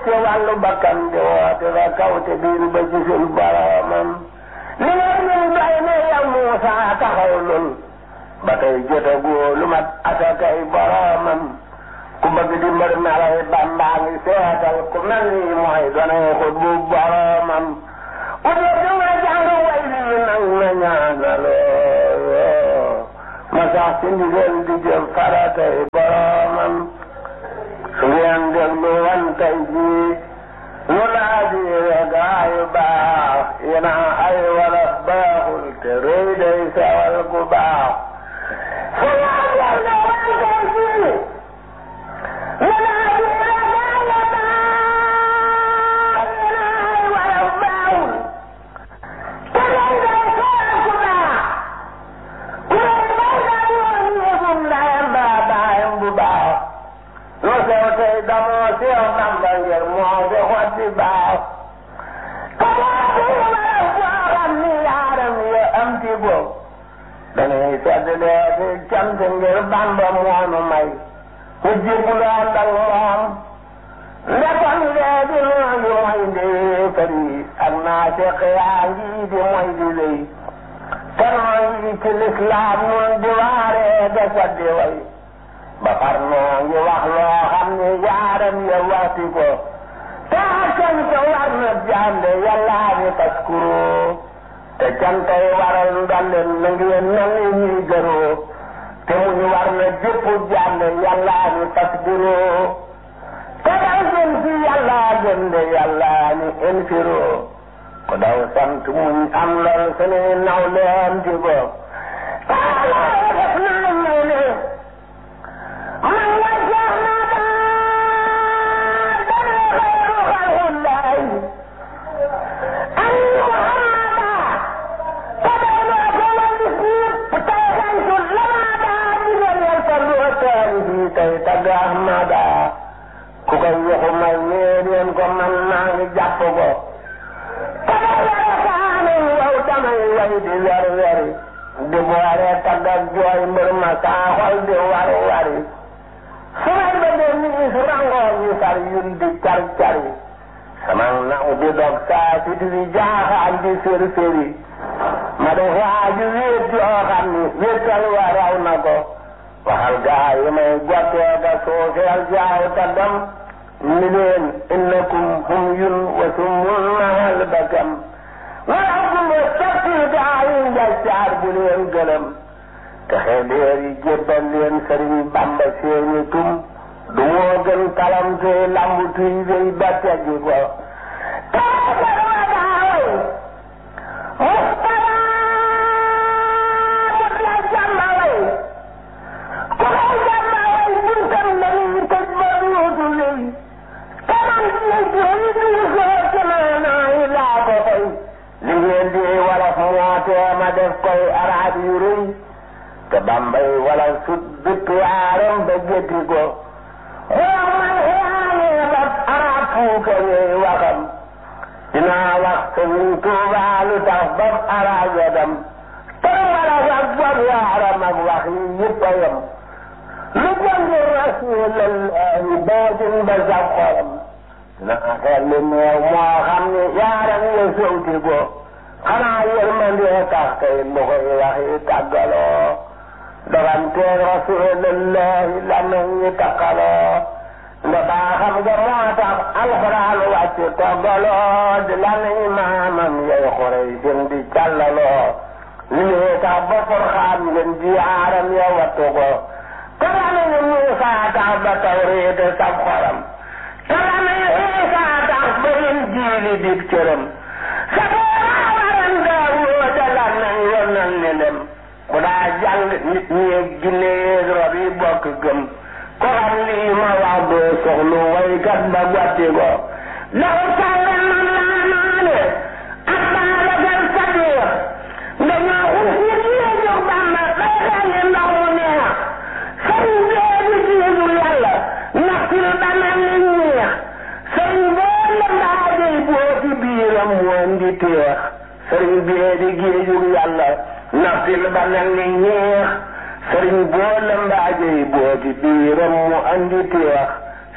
ci wàllu bakkan di woote ba kaw te biir ba gisul boromam li nga ñun doy ne yow Muusa taxaw lul ba tey jotagoo lu mat asakay boromam ku bëgg di mbër melay Bàmbaa ngi seetal ku mel ni mooy donay xut bu boromam ku dee du nga jàng way lii nag na ñaanaloo ma sax ci ndigal di jëf faratay boromam su ngeen déglu wan tey jii ñu laa di gaayu baax yéena ay wala baaxul te rëy day sawal gu baax su ngeen déglu wan tey jii ñu laa di gaayu baax yéena ay wala baaxul te rëy day sawal gu baax ku leen bay daa yoon yëfum ndayam baa baayam bu baax lu sew tey damoo sew Bamba ngir moo di xotti baax kamaa di wala boo xam ni yaaram ya am ci bopp dañuy sedd lee di cant ngir Bamba moonu may ku jibuloo ndal moom ndekon lee di noo ngi moy di fari ak naa seq yaa ngi di moy di lëy te noo ngi ci lislaam nun di waaree da saddi way ba far noo ngi wax loo xam ne yaaram ya waxti ko te cant war na jàmbe yàllaa ni taskuro te cantay waral ndolleen na ngeen mel ni ñuy gëroo te muñ war na jëpp jàmbe yàllaa ni tasbiro te daw gën ci yàllaa gën de yàllaa ni infiro ko daw sant muñ am lool sunuy naw leen di ko taalaa def naa may ne man wajjah na daa dana xayru xalqullahi an muhammada te day loo ko wal bis yëpp tey xantu lama daa digal yal farlu ëttaan bi tey tagg ahmada ku koy waxu may nee leen ko man maa ngi jàpp ko te day yore kaanam yow damay way di wer weri di boore tagg ak jooy mbir ma saa xol di war wari su may bëggee nii su rangoo ñu sar yun di car cari sama naw di dog saa si di jaaxaan di sér séri ma def waaju wéet yoo xam ni wéetal wa raw na ko waxal gaa yi may gottee ga suufeel jaaw ta dem ni leen innakum hum yun wa sumul mahal bakam wala kumba sotti gaa yi njaccaar bu leen gëlëm te xeedeer yi jébbal leen sëriñ bamba seeni tum du moo gën kalam te lambu tuy wéy ba teggi ko taasar wa daaway mustara mut la jàmmaway ku koy jàmmaway buntam dañuy tëj ba duutu lëy kanam ci jëy di soo semaanaa yi laa ko fay li ngeen di wolof moo tee ma def koy araab yu rëy te bambay wala sut bitt yaaram ba gétti ko boo man xiyaanee ba arab fuuka yooy waxam dinaa wax sëriñ Tuubaa lu tax ba arab ya dem te wala sax bob yaaram ak wax yi yëpp a yem lu jënd rasuulallahi baatin ba sax xolam dinaa xel li neew moo xam ne yaaram ya sowti ko xanaa yërmandee tax tey lu koy wax yi tàggaloo doganteeg rasulillahi la nañ ñi takkaloo nda baa xam nga moo tax alxuraan wàcc toggaloo di la nañ maamam yay xurey sin di callaloo lii tax ba furxaan ngeen ji aaram ya wattu ko te la nañ Muusaa tax ba tawriid sab xoram te la nañ Iisaa tax ba Injiili dib cëram sa booraa waran Daawuda da la nañ yonal ni lem bu daa jàng nit ñi ak jinne yeeg rab yi bokk gëm ko xam lii ma wax doo soxlu waykat ba gotti ko law sàlle man laa naane ak baalagal sadiir dañoo xus nit ñi jóg bàmba bay xelli ndox mu neex sëriñ bee di jiitu yàlla ndax sil ba mel ni ñeex sëriñ bee la mbaajey boo ci biiram woon di teex sëriñ bee di géejug yàlla naftil ba mel ni ñeex sëriñ boo la mbaajey boo ci biiram mu andi teex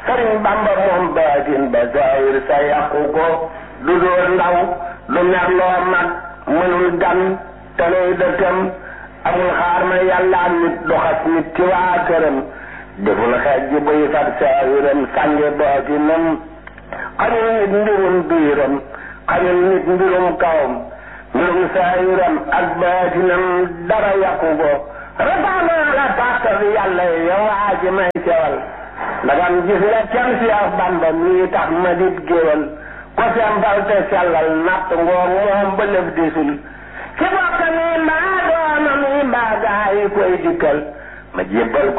sëriñ bamba moom baatin ba saayir sa yàqu ko du dóor ndaw du mer loo mag mënul gan tanay dëkkam amul xaar ma yàlla nit doxas nit ci waa këram deful xeej ji buy fat saayiram sànge baatinam xañul nit mbirum biiram xañul nit mbirum kawam mbirum saayiram ak baatinam dara yàqu ko rafaanaa la tàkk bi yàlla yow waa ji may cewal ndagam gis nga cam si ak bamba mii tax ma dit géwal ko sembal te sellal natt ngoog moom ba lëf disul ci bokk mi mbaa doona mi mbaa gaa yi koy dikkal ma jébbal ko